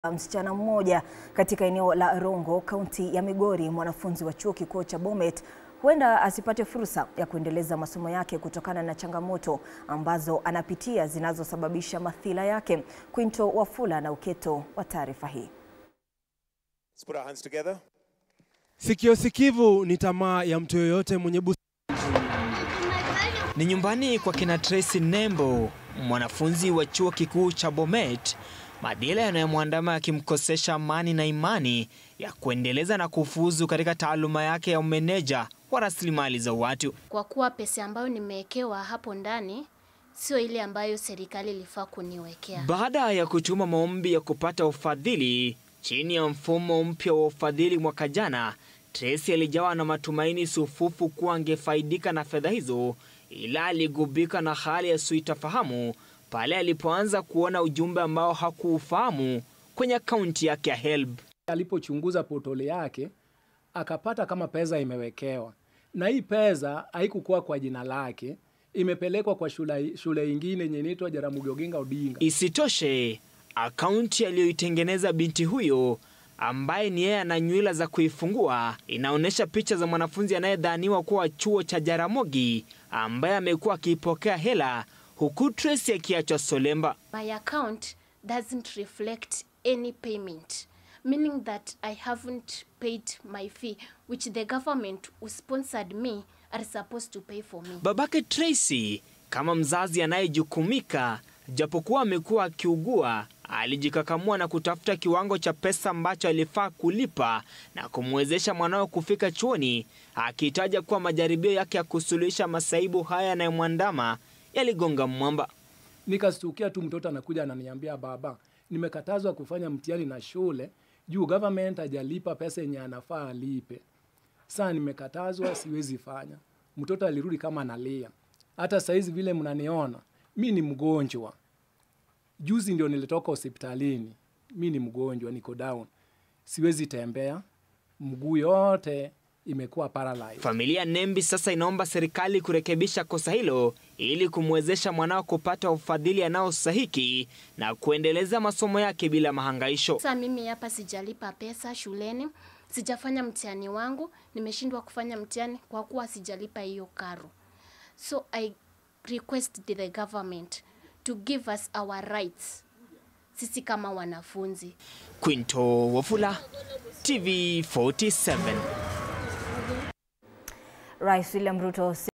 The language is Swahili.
Msichana mmoja katika eneo la Rongo, kaunti ya Migori, mwanafunzi wa chuo kikuu cha Bomet huenda asipate fursa ya kuendeleza masomo yake kutokana na changamoto ambazo anapitia zinazosababisha madhila yake. Quinto Wafula na uketo wa taarifa hii. Let's put our hands together. Sikio sikivu ni tamaa ya mtu yoyote mwenye busara. Ni nyumbani kwa kina Tracy Nembo, mwanafunzi wa chuo kikuu cha Bomet, madhila yanayomwandama yakimkosesha amani na imani ya kuendeleza na kufuzu katika taaluma yake ya umeneja wa rasilimali za watu. Kwa kuwa pesa ambayo nimewekewa hapo ndani sio ile ambayo serikali ilifaa kuniwekea. Baada ya kutuma maombi ya kupata ufadhili chini ya mfumo mpya wa ufadhili mwaka jana, Tracy alijawa na matumaini sufufu kuwa angefaidika na fedha hizo, ila aligubika na hali ya suitafahamu pale alipoanza kuona ujumbe ambao hakuufahamu kwenye akaunti yake ya HELB. Alipochunguza potole yake akapata kama pesa imewekewa, na hii pesa haikukuwa kwa jina lake, imepelekwa kwa shule, shule ingine yenye inaitwa Jaramogi Oginga Odinga. Isitoshe, akaunti aliyoitengeneza binti huyo ambaye ni yeye ana nywila za kuifungua inaonyesha picha za mwanafunzi anayedhaniwa kuwa chuo cha Jaramogi ambaye amekuwa akiipokea hela huku Tracy akiachwa solemba. My account doesn't reflect any payment, meaning that I haven't paid my fee which the government who sponsored me are supposed to pay for me. Babake Tracy kama mzazi anayejukumika, japokuwa amekuwa akiugua, alijikakamua na kutafuta kiwango cha pesa ambacho alifaa kulipa na kumwezesha mwanawe kufika chuoni, akitaja kuwa majaribio yake ya kusuluhisha masaibu haya yanayomwandama yaligonga mwamba. Nikastukia tu mtoto anakuja ananiambia, baba, nimekatazwa kufanya mtihani na shule juu government hajalipa pesa yenye anafaa alipe. Saa nimekatazwa, siwezi fanya. Mtoto alirudi kama analia. Hata saizi vile mnaniona, mi ni mgonjwa. Juzi ndio nilitoka hospitalini, mi ni mgonjwa, niko down, siwezi tembea, mguu yote imekuwa paralyzed. Familia Nembi sasa inaomba serikali kurekebisha kosa hilo ili kumwezesha mwanao kupata ufadhili anaostahiki na kuendeleza masomo yake bila mahangaisho. Sasa mimi hapa sijalipa pesa shuleni, sijafanya mtihani wangu, nimeshindwa kufanya mtihani kwa kuwa sijalipa hiyo karo. So I request the government to give us our rights sisi kama wanafunzi. Quinto Wafula, TV 47. Rais William Ruto